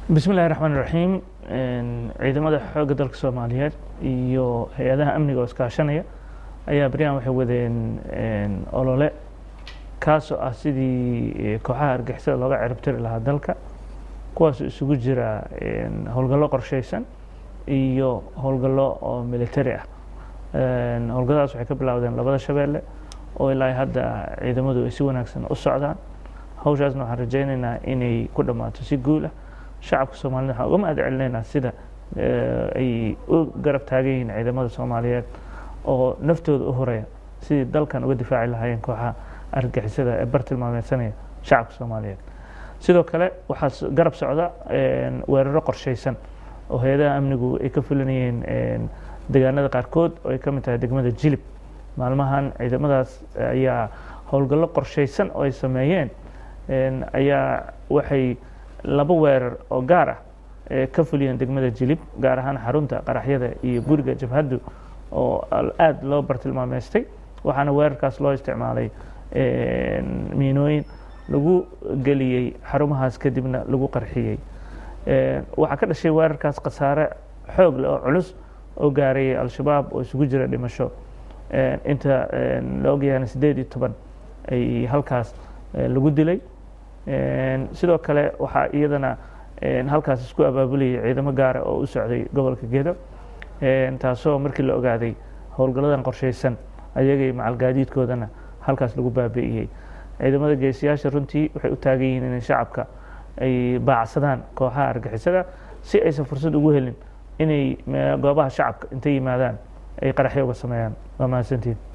bismi illahi raxmaan iraxiim ciidamada xoogga dalka soomaaliyeed iyo hay-adaha amniga oo iskaashanaya ayaa beryahan waxay wadeen olole kaasoo ah sidii kooxaha argixisada looga ciribtiri lahaa dalka kuwaasoo isugu jira howlgallo qorsheysan iyo howlgallo oo military ah howlgalladaas waxay ka bilowdeen labada shabeelle oo ilaa hadda ciidamadu ay si wanaagsan u socdaan hawshaasna waxaan rajaynaynaa inay ku dhammaato si guul ah shacabka soomaaliyed waxaan uga mahad celinaynaa sida ay u garab taagan yihiin ciidamada soomaaliyeed oo naftooda u horeya sidii dalkan uga difaaci lahaayeen kooxaha argixisada ee bartilmaameysanaya shacabka soomaaliyeed sidoo kale waxaa garab socda weeraro qorsheysan oo hay-adaha amnigu ay ka fulinayeen deegaanada qaarkood oo ay ka mid tahay degmada jilib maalmahan ciidamadaas ayaa howlgallo qorsheysan oo ay sameeyeen ayaa waxay laba weerar oo gaar ah ka fuliyeen degmada jilib gaar ahaan xarunta qaraxyada iyo guriga jabhaddu oo aada loo bartilmaameystay waxaana weerarkaas loo isticmaalay miinooyin lagu geliyey xarumahaas kadibna lagu qarxiyey waxaa ka dhashay weerarkaas khasaare xoog leh oo culus oo gaarayay al-shabaab oo isugu jira dhimasho inta la ogyahana siddeed iyo toban ay halkaas lagu dilay sidoo kale waxaa iyadana halkaas isku abaabulayay ciidamo gaara oo u socday gobolka gedo taasoo markii la ogaaday howlgalladan qorsheysan ayagay macalgaadiidkoodana halkaas lagu baabi'iyey ciidamada geesiyaasha runtii waxay u taagan yihiin inay shacabka ay baacsadaan kooxaha argixisada si aysan fursad ugu helin inay goobaha shacabka intay yimaadaan ay qaraxyo uga sameeyaan waa mahadsantiin